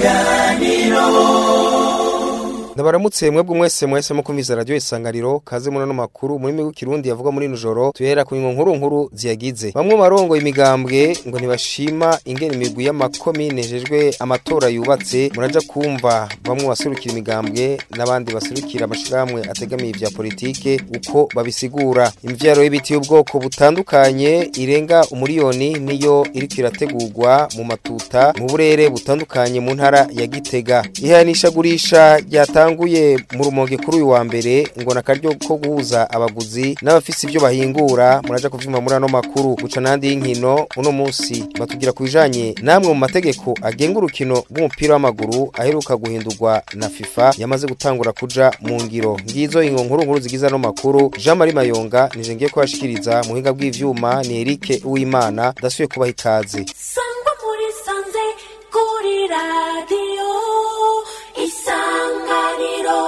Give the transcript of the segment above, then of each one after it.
isanganiro Ndabaramutse mwebwe mwese mwese mukumviza radio isanganiro kaze muno no makuru muri migu kirundi yavuga muri nijoro tuhera ku nkuru nkuru ziyagize bamwe marongo imigambwe ngo ntibashima ingene imigwi y'amakomine jejwe amatora yubatse muraja kumva bamwe baserukira imigambwe n'abandi baserukira amashiramwe ategamiye ivya politike uko babisigura imvyaro y'ibiti y'ubwoko butandukanye irenga umuriyoni niyo iriko irategurwa mu matuta mu burere butandukanye mu ntara ya Gitega ihanishagurisha ryata yatanguye mu rumonge kuri uyu wa mbere ngo nakaryo ko guhuza abaguzi n'abafise ivyo bahingura muraja kuvyuma muri ano makuru guca nandi y'inkino uno munsi batugira kubijanye namwe mu mategeko agenga urukino rw'umupira w'amaguru aheruka guhindurwa na FIFA yamaze gutangura kuja mu ngiro ngizo ingo nkuru nkuru zigize ano makuru Jean Marie Mayonga nije ngiye kubashikiriza mu hinga bw'ivyuma ni Eric Uwimana dasuye kubaha ikaze sangwa muri sanze kuri radio isanganiro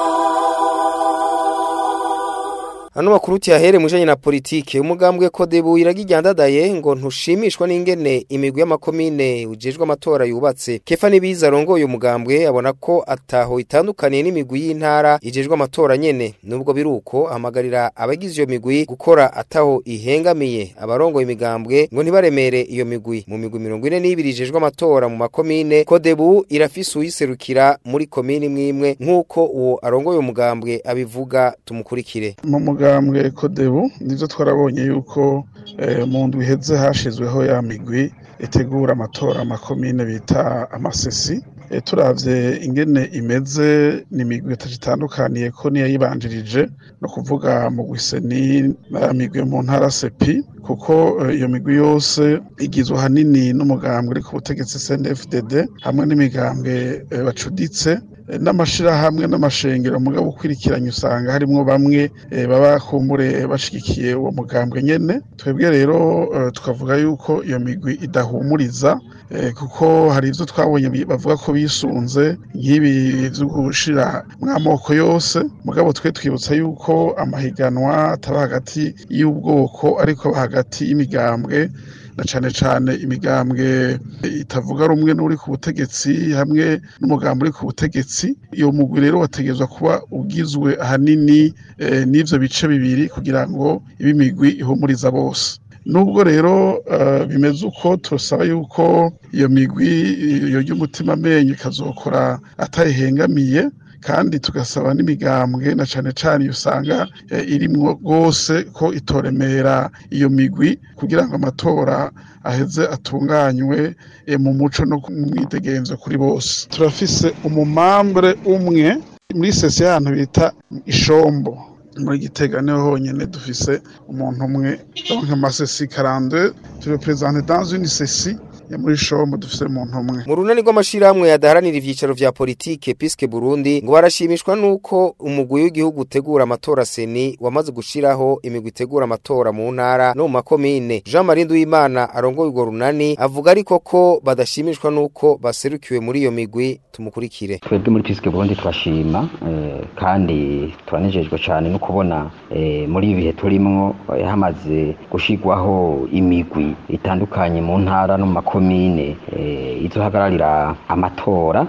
Ano makuru tiyahere mujanye na politike umugambwe Kodebu iragijyandadaye ngo ntushimishwa n'ingene imigwi y'amakomine ujejwe amatora yubatse Kefa nibiza rongoye umugambwe abona ko ataho itandukaniye n'imigwi y'intara ijejwe amatora nyene nubwo biruko hamagarira abagize iyo migwi gukora ataho ihengamiye abarongoye imigambwe ngo ntibaremere iyo migwi mu migwi 42 ijejwe amatora mu makomine Kodebu irafise uyiserukira muri komine imwe nk'uko uwo arongoye umugambwe abivuga tumukurikire mu mugambwe kodebu nivyo twarabonye yuko mu ndwi iheze hashizweho ya migwi itegura amatora amakomine bita amasesi turavye ingene imeze ni imigwi itandukaniye ko niyo yibanjirije no kuvuga mu gwiseni na migwi mu ntara sepi kuko iyo migwi yose igizwe hanini n'umugambwe uri ku butegetsi CNDD-FDD hamwe n'imigambwe bacuditse n'amashirahamwe n'amashengero mugabo ukwirikiranye usanga harimwo bamwe baba kumbure bashigikiye uwo mugambwe nyene twebwe rero tukavuga yuko iyo migwi idahumuriza kuko hari ivyo twabonye bavuga ko bisunze nk'ibi vyo gushira mw'amoko yose mugabo twe twibutsa yuko amahiganwa ataba hagati y'ubwoko ariko hagati y'imigambwe na cane cane imigambwe itavuga rumwe n'uri ku butegetsi hamwe n'umugambi uri ku butegetsi iyo mugwi rero wategezwa kuba ugizwe ahanini e, n'ivyo bice bibiri kugira ngo ibe imigwi ihumuriza bose nubwo rero uh, bimeze uko turasaba yuko iyo migwi iyo ry'umutima amenyo ikazokora atayihengamiye kandi tugasaba n'imigambwe na cane cane usanga irimwo rwose ko itoremera iyo migwi kugira ngo amatora aheze atunganywe mu muco no mu mwidegenzo kuri bose turafise umumambre umwe muri sesi y'ahantu bita ishombo muri gitega niho honyene dufise umuntu umwe donc amasesi 42 tu représente dans une sesi ya muri shombo dufise umuntu umwe mu runani rw'amashirahamwe yadaharanira ivyicaro vya politike piske Burundi ngo barashimishwa nuko umugwi w'igihugu utegura amatora seni wamaze gushiraho imigwi itegura amatora mu ntara no mu makomine Jean Marie Nduwimana arongoye urwo runani avuga ariko ko badashimishwa nuko baserukiwe muri iyo migwi tumukurikire twebwe muri piske Burundi twashima eh, kandi turanejejwe cyane no kubona eh, muri ibi bihe turimwo eh, hamaze gushigwaho imigwi itandukanye mu ntara no mu makomine izohagararira amatora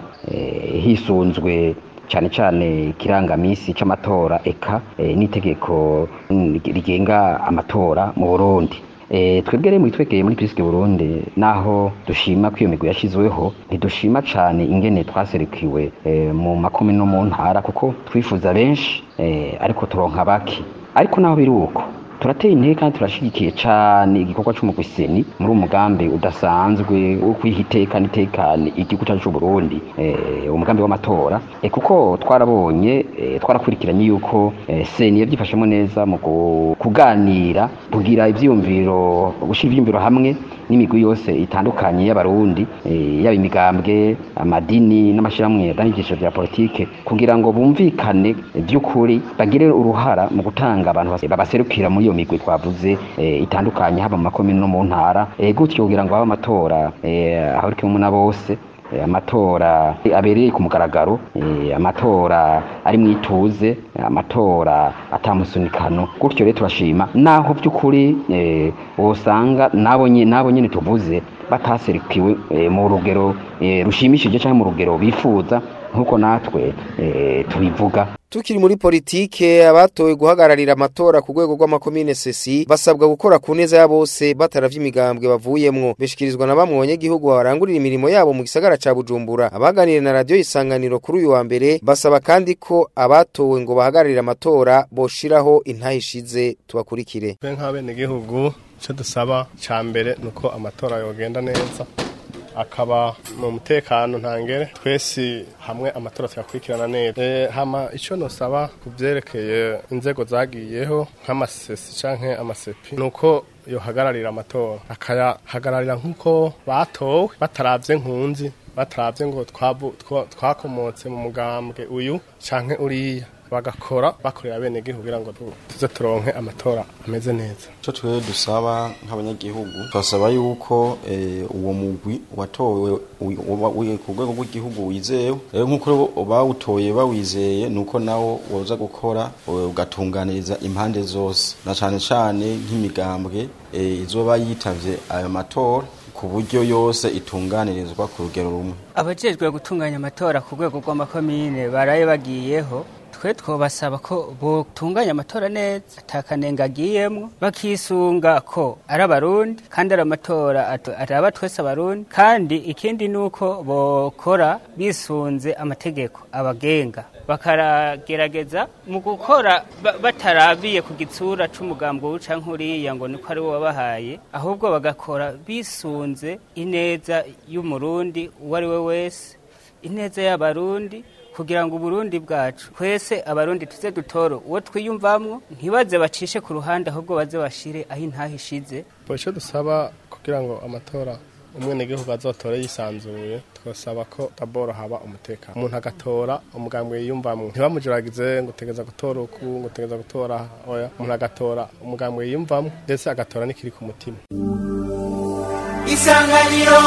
hisunzwe cyane cyane ikirangamisi c'amatora eka n'itegeko rigenga amatora mu Burundi twebwe rero twegeye muri pisike burundi naho dushima ko iyo migwi yashyizweho ntidushima cyane ingene twaserukiwe mu makumi no mu ntara kuko twifuza benshi ariko turonka bake ariko naho biri uko turateye intege kandi turashigikiye cyane igikorwa cy'umugwiseni muri umugambi udasanzwe wo kwiha iteka n'itekane igihugu cyacu cy'u Burundi eh, umugambi w'amatora eh, kuko twarabonye eh, twarakurikiranye yuko eh, seni yabyifashemo neza mu kuganira kugira ivyiyumviro gushira ivyiyumviro hamwe n'imigwi yose itandukanye y'abarundi eh, yaba imigambwe amadini n'amashirahamwe yadanigisha vya politike kugira ngo bumvikane by'ukuri bagire uruhara mu gutanga abantu babaserukira muri iyo migwi twavuze eh, itandukanye haba mu makomine no mu ntara eh, gutyo kugira ngo habe amatora eh, ahurikiyemo na bose amatora abereye ku mugaragaro amatora ari mu ituze amatora atamusunikano gutyo rero turashima naho by'ukuri wosanga nabo nyine tuvuze bataserukiwe eh, mu rugero eh, rushimishije cyangwa mu rugero bifuza nk'uko natwe eh, tubivuga Tukiri muri politike abatowe guhagararira amatora ku rwego rw'amakomine sesi basabwa gukora ku neza ya bose bataravye imigambwe bavuyemwo beshikirizwa na bamwe abanyagihugu barangurira imirimo yabo mu gisagara ca Bujumbura abaganiriye na radio isanganiro kuri uyu wa mbere basaba kandi ko abatowe ngo bahagararire amatora boshiraho intahishize tubakurikire twe nk'abenegihugu icyo dusaba cya mbere ni uko amatora yogenda neza akaba mu mutekano ntangere twese hamwe amatora tuyakurikirana neza Eh, hama icyo nusaba ku byerekeye inzego zagiyeho nk'amasesi cyangwa amasepi ni uko yohagararira amatora akayahagararira nk'uko batowe bataravye nkunzi bataravye ngo twabu- twa- twakomotse mu mugambwe uyu canke uriya bagakora bakorera bene gihugu kugira ngo tu- tuze turonke amatora ameze neza icyo twe dusaba nk'abanyagihugu turasaba yuko eh, uwo mugwi watowe wi- uba- wi- ku rwego rw'igihugu wizewe rero nk'uko rero bawutoye bawizeye ni uko nawo woza gukora eh, ugatunganiriza impande zose na cyane cyane nk'imigambwe eh, izoba yitavye ayo matora ku buryo yose itunganirizwa ku rugero rumwe abajejwe gutunganya amatora ku rwego rw'amakomine baraye bagiyeho twe twobasaba ko botunganya amatora neza atakanenga agiyemwo bakisunga ko ari abarundi kandi ari amatora ato- araba twese abarundi kandi ikindi ni uko bokora bisunze amategeko abagenga bakaragerageza mu gukora ba- batarabiye ku gitsura c'umugambo w'uca nk'uriya ngo niko ari wo wabahaye ahubwo bagakora bisunze ineza y'umurundi uwo ari we wese ineza y'abarundi kugira ngo uburundi bwacu twese abarundi tuze dutoro uwo twiyumvamwo ntibaze bacishe ku ruhande ahubwo baze bashire aho intahe ishize Bo icyo dusaba kugira ngo amatora umwenegihugu azotore yisanzuye twasaba ko taboro haba umutekano umuntu agatora umugambwe yiyumvamwo ntibamujuragize ngo utegeza gutora uku ngo utegeza gutora oya umuntu agatora umugambwe yiyumvamwo ndetse agatora n'ikiri ku mutima isanganiro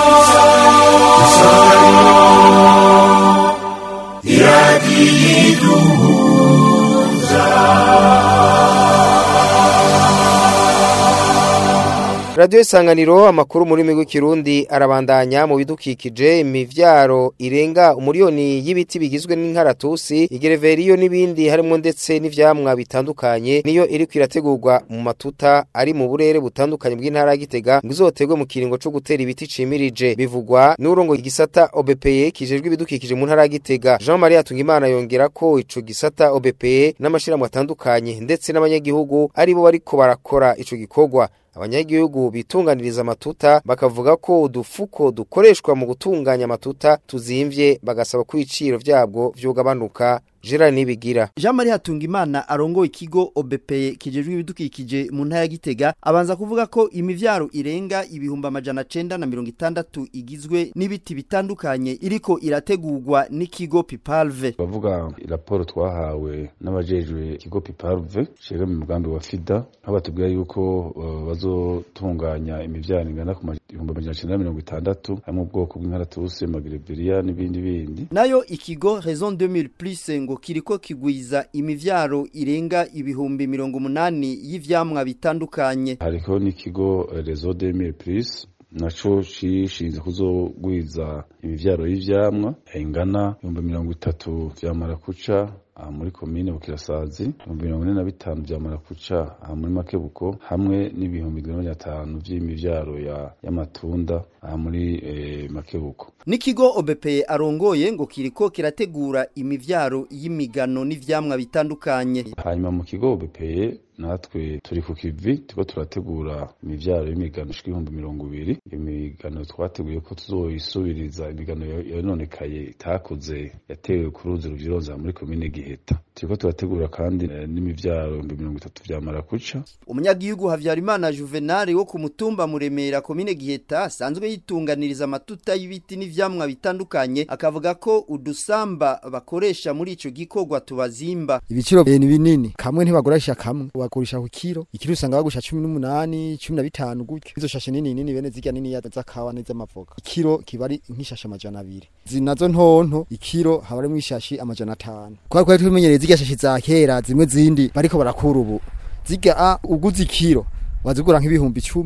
Radio Isanganiro amakuru muri migwi kirundi arabandanya mu bidukikije imivyaro irenga umuriyoni y'ibiti bigizwe n'inkaratusi igereveriyo n'ibindi harimo ndetse n'ivyamwa bitandukanye niyo iri kwirategurwa mu matuta ari mu burere butandukanye bw'intara ya Gitega ngo izotegwe mu kiringo co gutera ibiti cimirije bivugwa n'urongo igisata OBPE kijejwe ibidukikije mu ntara ya Gitega Jean Marie Atungimana yongera ko ico gisata OBPE n'amashirahamwe atandukanye ndetse n'abanyagihugu aribo bariko barakora ico gikorwa abanyagihugu bitunganiriza amatuta bakavuga ko udufuko dukoreshwa mu gutunganya amatuta tuzimvye bagasaba ko ibiciro vyabwo vyugabanuka Gerard Nibigira Jean Marie Hatungimana arongo ikigo OBP kijejwe ibidukikije mu ntara ya Gitega abanza kuvuga ko imivyaro irenga ibihumbi amajana cenda na mirongo itandatu igizwe n'ibiti bitandukanye iriko irategurwa n'ikigo Pipalve bavuga raporo twahawe n'abajejwe ikigo Pipalve cega mu mugambi wa FIDA aho batubwira yuko uh, bazotunganya imivyaro ingana ku ibihumbi amajana cenda na mirongo itandatu hamwe ubwoko bw'inkaratusi magereberia n'ibindi bindi nayo ikigo Raison 2000 plus ngo kiriko kigwiza imivyaro irenga ibihumbi mirongo umunani y'ivyamwa bitandukanye hariko n'ikigo eh, Réseau 2000 plus naco cishinze kuzogwiza imivyaro y'ivyamwa ingana ibihumbi mirongo itatu vya marakuca aha muri komine bukirasazi ibihumbi mirongo ine na bitanu vya marakuca aha muri makebuko hamwe n'ibihumbi mirongo ine na bitanu vy'imivyaro ya y'amatunda aha muri eh, makebuko n'ikigo OBP arongoye ngo kiriko kirategura imivyaro y'imigano n'ivyamwa bitandukanye hanyuma mu kigo BPE natwe turi ku kivi turiko turategura imivyaro y'imigano ishika ibihumbi mirongo ibiri imigano twateguye ko tuzoyisubiriza imigano yo- yononekaye itakuze yatewe ku ruzi ruvyironza muri komine giheta turiko turategura kandi eh, n'imivyaro ibihumbi mirongo itatu vya marakuca umunyagihugu Havyarimana Juvenal wo ku mutumba muremera komine Giheta asanzwe yitunganiriza amatuta y'ibiti n'ivyamwa bitandukanye akavuga ko udusamba bakoresha muri ico gikorwa tubazimba ibiciro ni binini kamwe ntibagurisha kamwe bagurisha ku kiro ikiro usanga bagusha 18 15 gutyo izo shashe nini nini bene zirya nini ya zakawa n'iz'amavoka ikiro kiba ari nk'ishashe amajana abiri zinazo ntonto ikiro haba ari mw'ishashi amajana atanu kwa kwa tumenyereye zirya shashi za kera zimwe zindi bariko barakura ubu zirya a uguze ikiro wazigura nk'ibihumbi 10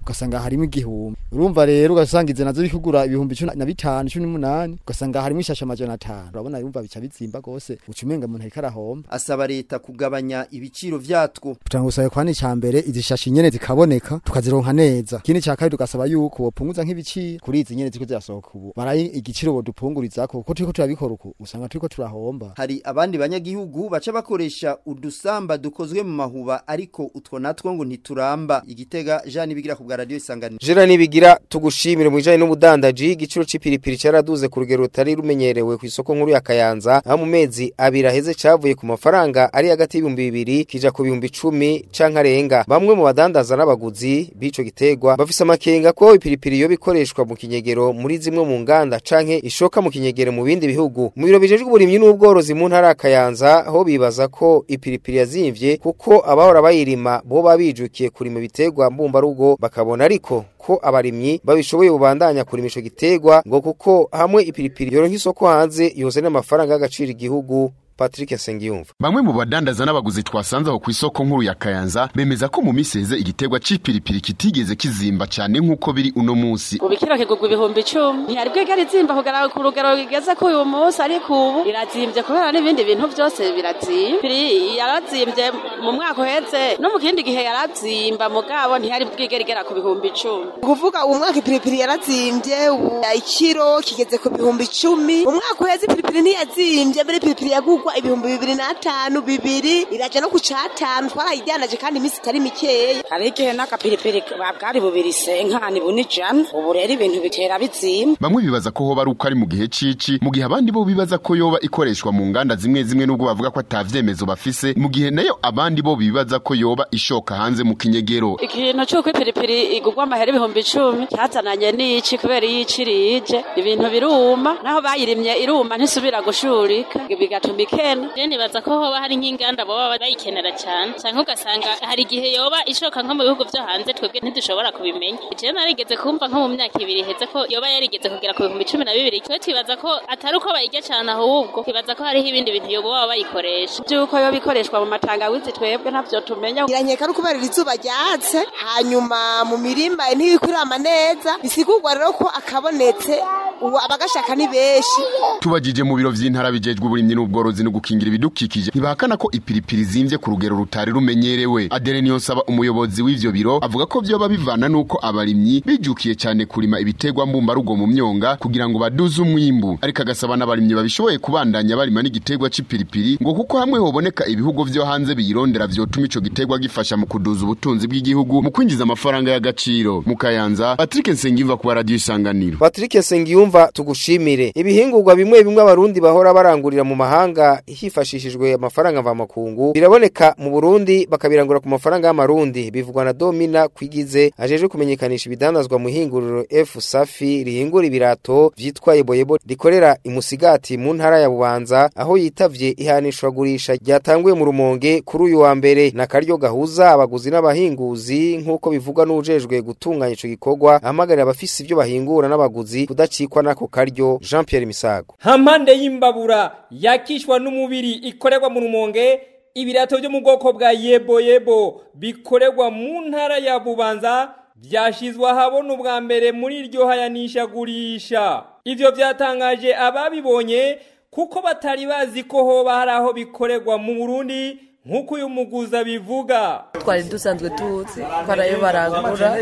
ugasanga harimo igihumbi urumva rero ugasanga izi nazo bikugura ibihumbi cumi na bitanu cumi n'umunani ugasanga harimo ishashe amajana atanu urabona yumva bica bizimba gose uca umenga umuntu ariko arahomba asaba leta kugabanya ibiciro vyatwo kugira ngo usabe kwani ca mbere izi shashi nyene zikaboneka tukazironka neza ikindi ca kabiri tugasaba yuko bopunguza nk'ibiciro kuri izi nyene ziko zirasohoka ubu barayi igiciro bodupungurizako kuko turiko turabikora uku usanga turiko turahomba hari abandi banyagihugu baca bakoresha udusamba dukozwe mu mahuba ariko utwo natwo ngo ntituramba igitega Jean Nibigira ku bwa radio isanganiro Jera nibigira tugushimire mu bijanye n'ubudandaji igiciro c'ipiripiri cyaraduze ku rugero rutari rumenyerewe ku isoko nkuru ya Kayanza aho mu mezi abiri aheze cavuye ku mafaranga ari hagati y'ibihumbi bibiri kija ku bihumbi icumi canke arenga bamwe mu badandaza n'abaguzi b'ico gitegwa bafise amakenga ko ipiripiri yo bikoreshwa mu kinyegero muri zimwe mu nganda canke ishoka mu kinyegero mu bindi bihugu mu biro bijejwe uburimyi n'ubworozi mu ntara ya Kayanza aho bibaza ko ipiripiri yazimvye kuko abahora bayirima bo babijukiye kurima ibitegwa mbumbarugo bakabona ariko ko abarimyi babishoboye bubandanya kurima ico gitegwa ngo kuko hamwe ipiripiri yoronka isoko hanze yozana amafaranga y'agaciro igihugu Patrick Sengiyumva Bamwe mu badandaza n'abaguzi twasanze aho ku isoko nkuru ya Kayanza bemeza ko mu minsi heze igiterwa c'ipiripiri kitigeze kizimba cyane nk'uko biri uno munsi. ubu ikiro kigurwa ibihumbi icumi ntiyari bwigera izimba kugera ku rugero rigeze ko uyu munsi ariko ubu irazimbye kubera n'ibindi bintu byose birazimba Piri yarazimbye mu mwaka uheze no mu kindi gihe yarazimba mugabo ntiyari bwigera igera ku bihumbi icumi kuvuga uwo mwaka ipiripiri yarazimbye ubu ikiro kigeze ku bihumbi icumi umwaka uheze ipiripiri ntiyazimbye mbere ipiripiri yagurwa ibihumbi bibiri n'atanu bibiri iraja no ku catanu twarayidanaje kandi iminsi itari mikeya hari igihe n'agapiripiri bwari bubiri senkani bunijana ubu rero ibintu bitera bizimba Bamwe bibaza ko hoba ari uko ari mu gihe cici mu gihe abandi bo bibaza ko yoba ikoreshwa mu nganda zimwe zimwe nubwo bavuga ko atavyemezo bafise mu gihe nayo abandi bo bibaza ko yoba ishoka hanze mu kinyegero. ikintu c'uko ipiripiri igurwa amahera ibihumbi icumi cyazananye n'ici kubera iyo ici rije ibintu biruma naho bayirimye iruma ntisubira gushurika bigatuma ikena Je nibaza ko hoba hari nk'inganda boba bayikenera cyane canke ugasanga hari igihe yoba ishoka nko mu bihugu vyo hanze twebwe ntidushobora kubimenya je narigeze kumva nko mu myaka ibiri iheze ko yoba yarigeze kugera ku bihumbi cumi na bibiri twe twibaza ko atari uko bayirya cane ahubwo twibaza ko hariho ibindi bintu yoba baba bayikoresha by'uko yoba ikoreshwa mu matangawizi twebwe ntavyo tumenya iranyeka no kubera izuba ryatse hanyuma mu mirima ntibikurama neza bisigurwa rero ko akabonetse ubu abagashaka ni benshi Tubajije mu biro vy'intara bijejwe uburimyi n'ubworozi no gukingira ibidukikije ntibahakana ko ipiripiri zimvye ku rugero rutari rumenyerewe. Adele Niyonsaba umuyobozi w'ivyo biro avuga ko vyoba bivana nuko abarimyi bijukiye cyane kurima ibitegwa mbumbarugo mu myonga kugira ngo baduze umwimbu ariko agasaba n'abarimyi babishoboye kubandanya barima n'igitegwa c'ipiripiri ngo kuko hamwe hoboneka ibihugu vyo hanze biyirondera vyotuma ico gitegwa gifasha mu kuduza ubutunzi bw'igihugu mu kwinjiza amafaranga y'agaciro mu Kayanza Patrick Nsengimva ku radio isanganiro Patrick Sengiyumva tugushimire ibihingurwa bimwe bimwe abarundi bahora barangurira mu mahanga hifashishijwe amafaranga mva makungu biraboneka mu Burundi bakabirangura ku mafaranga y'amarundi bivugwa na Domina kwigize ajeje kumenyekanisha ibidandazwa mu hinguriro F Safi rihingura ibirato vyitwa Yeboyebo rikorera imusigati mu ntara ya Bubanza aho yitavye ihanishwa gurisha ryatanguye mu rumonge kuri uyu wa mbere na karyo gahuza abaguzi n'abahinguzi nkuko bivugwa n'ujejwe gutunganya ico gikorwa ahamagarira abafise ivyo bahingura n'abaguzi kudacikwa n'ako karyo Jean Pierre Misago hampande y'imbabura yakishwa n'umubiri ikorerwa mu rumonge ibirato byo mu bwoko bwa yebo yebo bikorerwa mu ntara ya bubanza byashizwe ahabona ubwa mbere muri iryo hayanishagurisha ivyo vyatangaje ababibonye kuko batari bazi ko hoba hari aho bikorerwa mu burundi nk'uko uyu muguzi abivuga twari dusanzwe tuzi ko arayo barangura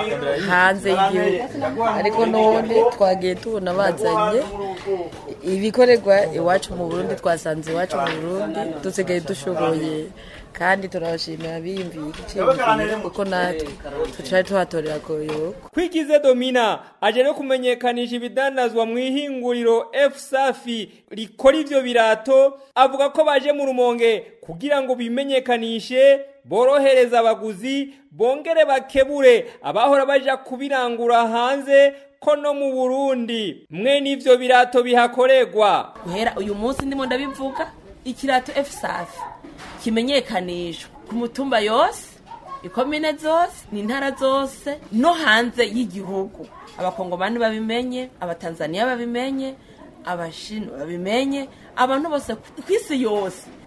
hanze y'igihugu ariko none twagiye tubona bazanye ibikorerwa iwacu mu burundi twasanze iwacu mu burundi dusigaye dushoboye kandi turabashimira biyumviye igiciro gikwiye kuko natwe tucari tuhatorera koyoko kwigize domina aje no kumenyekanisha ibidandazwa mu ihinguriro f safi rikora ivyo birato avuga ko baje mu rumonge kugira ngo bimenyekanishe borohereza abaguzi bongere bakebure abahora baja kubirangura hanze ko no mu burundi mwe n'ivyo birato bihakorerwa guhera uyu munsi ndimo ndabivuga ikirato f safi kimenyekanishwa ku mutumba yose ikomine zose n'intara zose no hanze y'igihugu abakongomani babimenye abatanzaniya babimenye abashinu babimenye abantu bose ku isi yose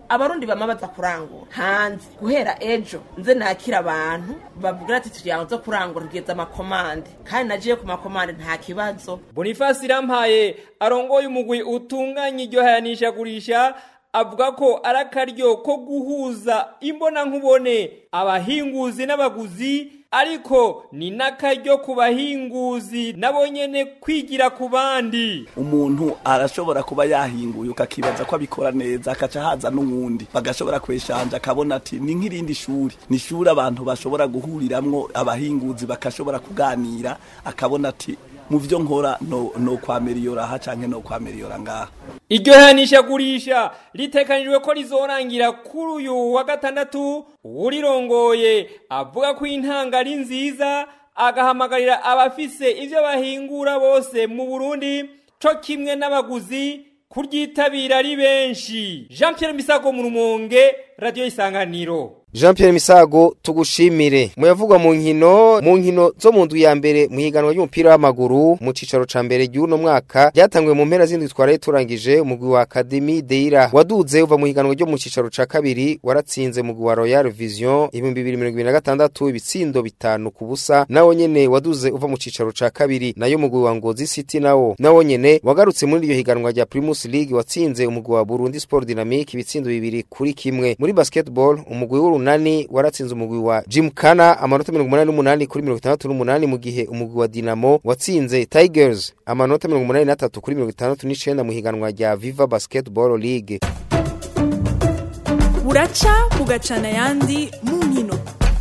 abarundi bama baza kurangura hanze guhera ejo nze nakira abantu bavugira ati tugira ngo zo kurangura tugeze amakomande kandi nagiye ku makomande nta kibazo Boniface Irampaye arongoye umugwi utunganya iryo hayanishagurisha avuga ko ari akaryo ko guhuza imbona nkubone abahinguzi n'abaguzi ariko ni n'akaryo ku bahinguzi nabo nyene kwigira ku bandi umuntu arashobora kuba yahinguye ukakibaza ko abikora neza akaca haza n'uwundi bagashobora kweshanja akabona ati ni nk'irindi shuri ni ishuri abantu bashobora guhuriramwo abahinguzi bakashobora kuganira akabona ati mu byo nkora no, no kwameriyora aha canke no kwameriyora ngaha iryo hayanishagurisha ritekanijwe ko rizorangira kuri uyu wa gatandatu urirongoye avuga ko intanga ari nziza agahamagarira abafise ivyo bahingura bose mu Burundi co kimwe n'abaguzi kuryitabira ari benshi Jean Pierre Misago mu Rumonge Radio Isanganiro Jean Pierre Misago tugushimire muyavugwa mu nkino mu nkino zo mu ndwi ya mbere mu higanwa ry'umupira w'amaguru mu cicaro ca mbere y'uno mwaka ryatangwe mu mpera z'indwi twaraye turangije umugwi wa Academy Deira waduze uva mu higanwa ryo mu cicaro ca kabiri waratsinze umugwi wa Royal Vision ibihumbi bibiri mirongo ibiri na gatandatu ibitsindo bitanu ku busa nawo nyene waduze uva mu cicaro ca kabiri nayo umugwi wa Ngozi City nawo nawo nyene wagarutse muri iryo higanwa rya Primus League watsinze umugwi wa Burundi Sport Dynamique ibitsindo bibiri kuri kimwe muri basketball umugwi w'urunani waratsinze umugwi wa Gymkhana amanota 88 kuri 68 mu gihe umugwi wa Dinamo watsinze Tigers amanota 83 kuri 69 mu higanwa rya Viva Basketball League buraca bugacana ayandi mu nkino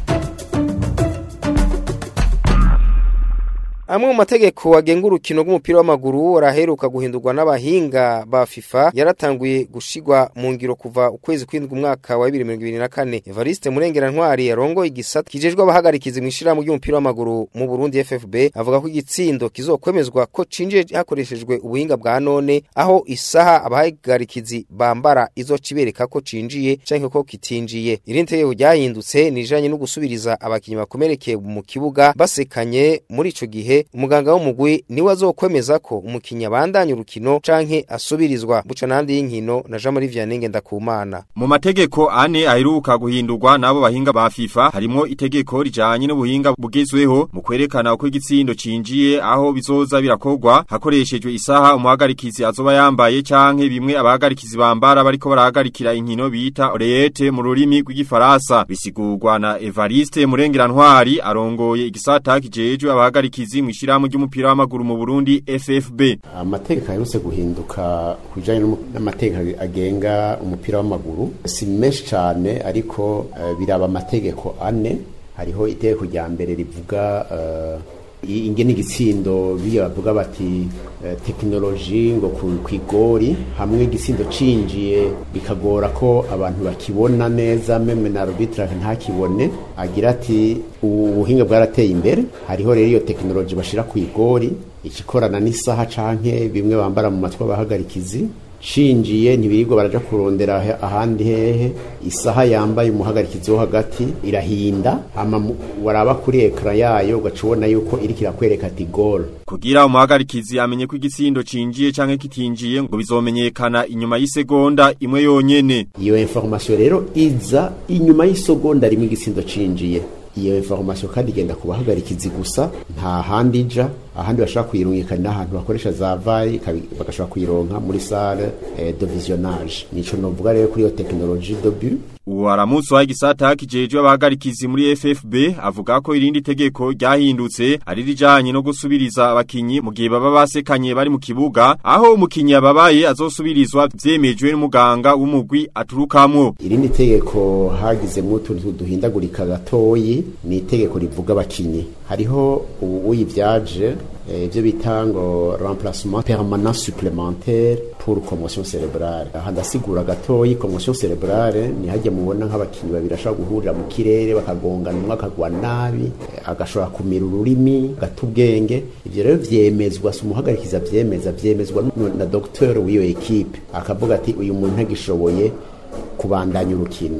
Amwe mu mategeko agenga urukino rw'umupira w'amaguru araheruka guhindurwa n'abahinga ba FIFA yaratanguye gushigwa mu ngiro kuva ukwezi kw'indwi umwaka wa 2024 Evariste Murengera Ntwari yarongoye igisata kijejwe abahagarikizi mu ishirahamwe ry'umupira w'amaguru mu Burundi FFB avuga ko igitsindo kizokwemezwa ko cinje hakoreshejwe ubuhinga bwa none aho isaha abahagarikizi bambara izocibereka ko cinjiye canke ko kitinjiye irindi tegeko ryahindutse nijanye no gusubiriza abakinyi bakomerekeye mu kibuga basekanye muri ico gihe umuganga w'umugwi niwe azokwemeza ko umukinnyi abandanya urukino canke asubirizwa buca n'andi y'inkino na Jean Marie Vianney Ngendakumana mu mategeko ane aheruka guhindurwa n'abo bahinga ba FIFA harimo itegeko rijanye n'ubuhinga bugezweho mu kwerekana uko igitsindo cinjiye aho bizoza birakorwa hakoreshejwe isaha umuhagarikizi azoba yambaye canke bimwe abahagarikizi bambara bariko barahagarikira inkino bita oreete mu rurimi rw'igifaransa bisigurwa na Evariste Murengera-Ntwari arongoye igisata kijejwe abahagarikizi mu ishirahamwe ry'umupira w'amaguru mu Burundi FFB amategeko aherutse guhinduka kujanye n'amategeko agenga umupira w'amaguru si menshi cyane ariko uh, biraba amategeko ane hariho itegeko rya mbere rivuga uh, ingene igitsindo biyo bavuga bati uh, tekinoloji ngo ku igori hamwe igitsindo cinjiye bikagora ko abantu bakibona neza meme na arbitrage ntakibone agira ati ubuhinga bwarateye imbere hariho rero iyo tekinoloji bashira ku igori ikikorana n'isaha canke bimwe bambara mu matwi abahagarikizi cinjiye ntibirirwa baraja kurondera ahandi hehe isaha yambaye umuhagarikizi wo hagati irahinda hama waraba kuri ekra yayo ugaca ubona yuko iriko irakwereka ati gol kugira umuhagarikizi amenye ko igitsindo cinjiye canke kitinjiye ngo bizomenyekana inyuma y'isegonda imwe yonyene iyo information rero iza inyuma y'isegonda rimwe igitsindo cinjiye iyo information kandi igenda ku bahagarikizi gusa nta handi ija ahandi bashobora kuyirungika n'ahantu bakoresha za vayi bagashobora kuyironka muri salle eh, de visionnage nico novuga rero kuri iyo technologie de but Uwaramutse wa igisata kijejwe abahagarikizi muri FFB avuga ko irindi tegeko ryahindutse ari rijanye no gusubiriza abakinyi mu gihe baba basekanye bari mu kibuga aho umukinyi ababaye azosubirizwa vyemejwe n'umuganga w'umugwi aturukamwo irindi tegeko hagizemwo utuntu duhindagurika gatoyi ni itegeko rivuga abakinyi hariho uyivyaje ibyo bita ngo remplacement permanent supplémentaire pour commotion cérébrale aha ndasigura gatoyi commotion cérébrale ni hajya mubona nk'abakinnyi babiri ashobora guhurira mu kirere bakagongana umwe akagwa nabi agashobora kumira ururimi gata ubwenge ivyo rero vyemezwa si umuhagarikiza vyemeza vyemezwa na docteur w'iyo ekipe akavuga ati uyu muntu ntagishoboye kubandanya urukino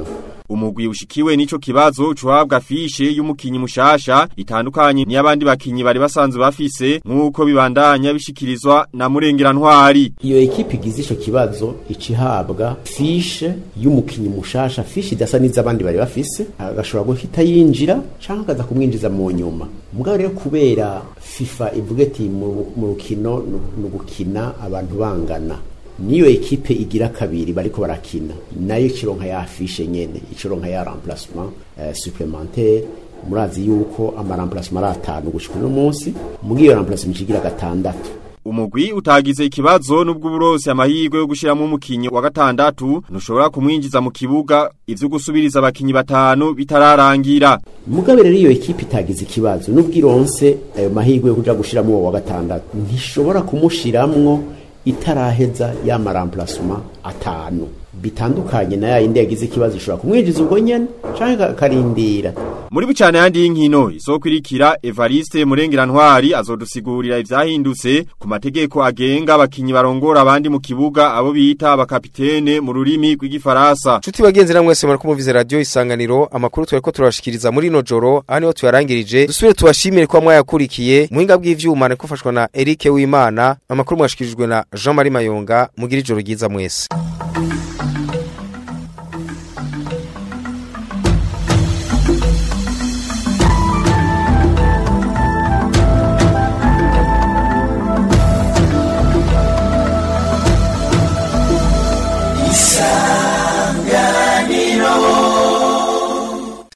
umugwi ushikiwe n'ico kibazo cuhabwa fishe y'umukinyi mushasha itandukanye n'abandi bakinyi bari basanzwe bafise nk'uko bibandanya bishikirizwa na murengera ntwari iyo ekipe igize ico kibazo icihabwa fishe y'umukinyi mushasha fishe idasa n'iz'abandi bari bafise agashobora guhita yinjira canke akaza kumwinjiza mu nyuma mugabo rero kubera FIFA ivuga ati mu mu rukino ni ugukina abantu bangana niyo ekipe igira kabiri bariko barakina nayo ikironka ya afishe nyene ikironka ya remplacement uh, supplémentaire murazi yuko ama remplacement ari atanu gushika uno munsi muri iyo remplacement ikigira gatandatu umugwi utagize ikibazo nubwo uburosi amahirwe yo gushiramo umukinyi wa gatandatu ntushobora kumwinjiza mu kibuga ivyo gusubiriza abakinyi batanu bitararangira mugabe rero iyo ekipe itagize ikibazo nubwo ironse ayo mahirwe yo kuja gushiramo uwo wa gatandatu ntishobora kumushiramwo itaraheza ya remplacement atanu bitandukanye na ya yindi yagize ikibazo ishobora kumwinjiza ubwo nyene canke akarindira muri bucane yandi y'inkino isokwirikira Evariste Murengera Ntwari azodusigurira ivyahindutse ku mategeko agenga abakinyi barongora abandi mu kibuga abo bita abakapitene mu rurimi rw'igifaransa Chuti bagenzi namwe mwese muri kumviza radio isanganiro amakuru twariko turashikiriza muri no joro aha niho tuyarangirije dusubire tubashimire kwa mwayakurikiye muhinga bw'ivyuma niko fashwa na Eric Wimana amakuru mwashikirijwe na Jean Marie Mayonga mugira ijoro ryiza mwese